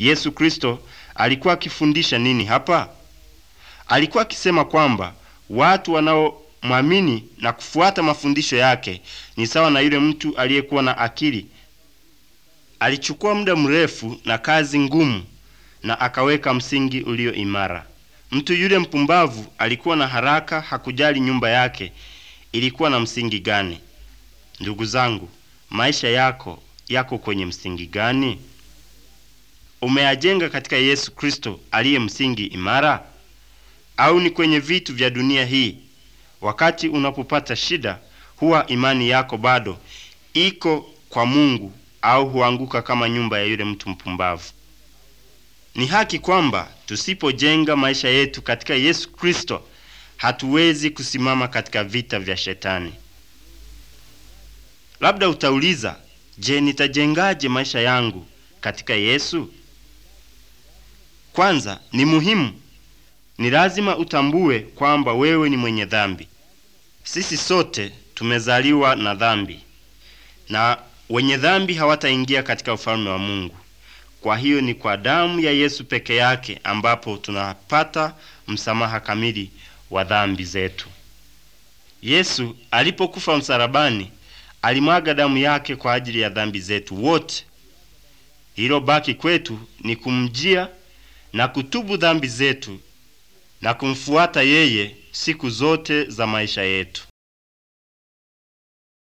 Yesu Kristo alikuwa akifundisha nini hapa? Alikuwa akisema kwamba watu wanaomwamini na kufuata mafundisho yake ni sawa na yule mtu aliyekuwa na akili. Alichukua muda mrefu na kazi ngumu na akaweka msingi ulio imara. Mtu yule mpumbavu alikuwa na haraka, hakujali nyumba yake ilikuwa na msingi gani. Ndugu zangu, maisha yako yako kwenye msingi gani? Umeyajenga katika Yesu Kristo aliye msingi imara, au ni kwenye vitu vya dunia hii? Wakati unapopata shida, huwa imani yako bado iko kwa Mungu au huanguka kama nyumba ya yule mtu mpumbavu? Ni haki kwamba tusipojenga maisha yetu katika Yesu Kristo hatuwezi kusimama katika vita vya Shetani. Labda utauliza, je, nitajengaje maisha yangu katika Yesu? Kwanza ni muhimu, ni lazima utambue kwamba wewe ni mwenye dhambi. Sisi sote tumezaliwa na dhambi, na wenye dhambi hawataingia katika ufalme wa Mungu. Kwa hiyo ni kwa damu ya Yesu peke yake ambapo tunapata msamaha kamili wa dhambi zetu. Yesu alipokufa msalabani, alimwaga damu yake kwa ajili ya dhambi zetu wote. Hilo baki kwetu ni kumjia na kutubu dhambi zetu na kumfuata yeye siku zote za maisha yetu.